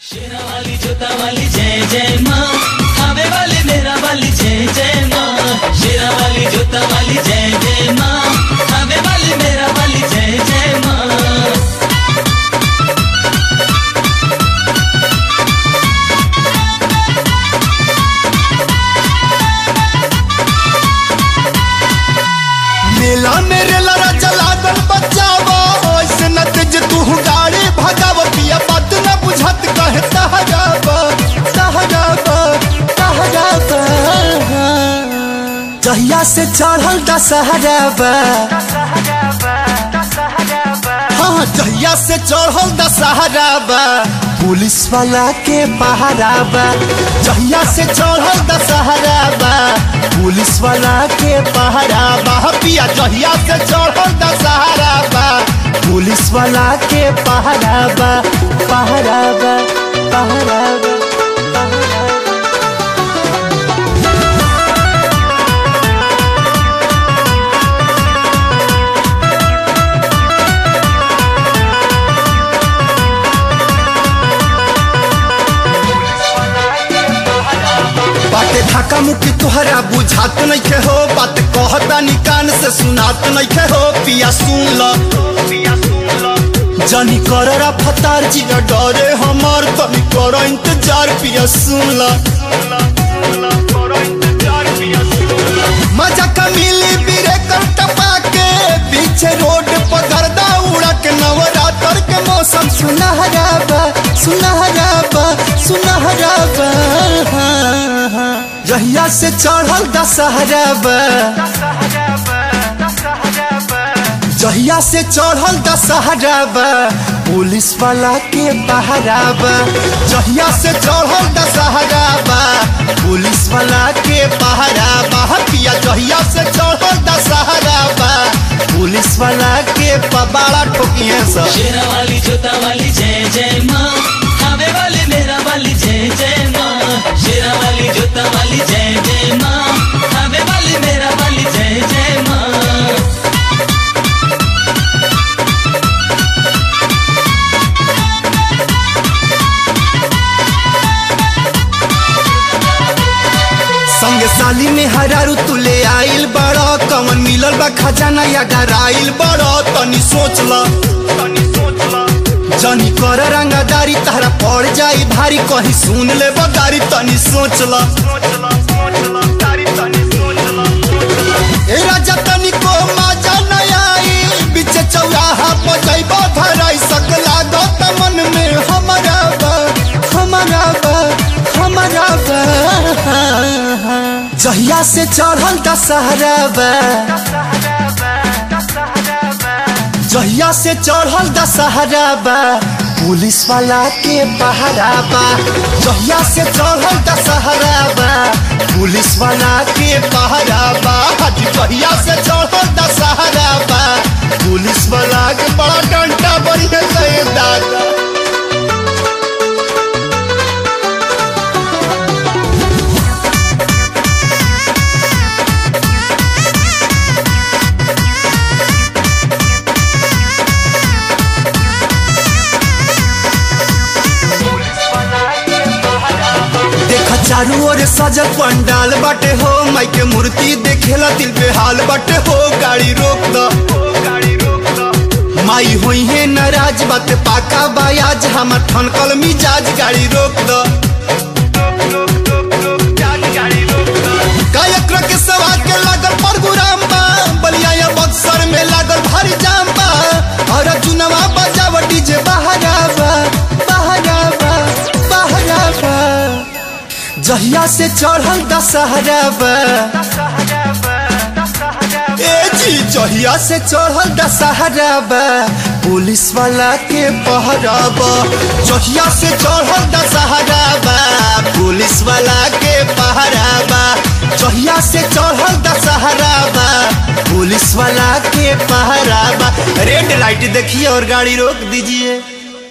शेरा वाली जोता वाली जय जय माँ खावे वाली मेरा वाली जय जय माँ शेरा वाली जोता वाली जय जय माँ खावे वाली मेरा वाली जय जय माँ मेला मेरे लड़ा चला दल बचावा ऐसे न तेज तू गाड़ी भगाव पिया बात न बुझत कहे तहराबा तहराबा तहराबा जहिया से चढ़ल दशहराबा हाँ जहिया से चढ़ल दशहराबा पुलिस वाला के पहराबा जहिया से चढ़ल दशहराबा पुलिस वाला के पहराबा पिया जहिया से चढ़ल दशहराबा पुलिस वाला के पहराबा पहराबा पहराबा पहराबा बाटे धक्का मुक्की तुहरा बुझात नइखे हो बात कहता निकान से सुनात नइखे हो पिया सुन ल जनी कररा फतार जी न डरे हमार तनी कर इंतजार पिया सुन ल मजा का मिली बिरे कर टपा के पीछे रोड पर गर्दा उड़ा के नवरात्र के मौसम सुनहरा बा सुनहरा बा सुनहरा बा जहिया से चढ़ल दशहरा बा जहिया से चढ़ल दशहरा बा पुलिस वाला के पहरा बा जहिया से चढ़ल दशहरा बा पुलिस वाला के पहरा बा पिया जहिया से चढ़ल दशहरा बा पुलिस वाला के पबाड़ा ठोकिए सब शेरा वाली जोता वाली जय जय माँ खावे वाली मेरा वाली जय जय माँ शेरा वाली जोता वाली जय जय माँ खावे वाली मेरा वाली जय जय माँ संग साली में हरारू तुले आइल बड़ा कवन मिलल बा खजाना या डराइल बड़ा तनी सोच ल जनी कर रंगदारी तारा पड़ जाई भारी कहीं सुन ले बदारी तनी सोच ल ए राजा तनी को माजा न आई बीच चौराहा पर जइबो धराई सकला गो त मन में हमारा बा हमारा बा हमारा बा जहिया से चढ़ल दशहरा बा जहिया से चढ़ल दशहरा बा पुलिस वाला के पहरा बा जहिया से चढ़ल दशहरा बा पुलिस वाला के पहरा बा हाजी जहिया से चढ़ल दशहरा बा पुलिस वाला के बड़ा डंडा बढ़िया से दादा देखा चारू ओर सजल पंडाल बाटे हो माई के मूर्ति देखेला दिल पे हाल बाटे हो गाड़ी रोक द माई होई है नाराज बात पाका बायाज हमर ठनकल मिजाज गाड़ी रोक द गायक के सवार के लागल परगुराम बा बलिया या बक्सर में लागल भारी जाम बा और चुनवा बजाव डीजे बहरा बा बहरा बा बहरा बा जहिया से चढ़ल दशहरा बा ए जी जहिया से चढ़ल दशहरा बा पुलिस वाला के पहरा बा जहिया से चढ़ल दशहरा बा पुलिस वाला के पहरा बा जहिया से चढ़ल दशहरा बा पुलिस वाला के पहरा बा रेड लाइट देखिए और गाड़ी रोक दीजिए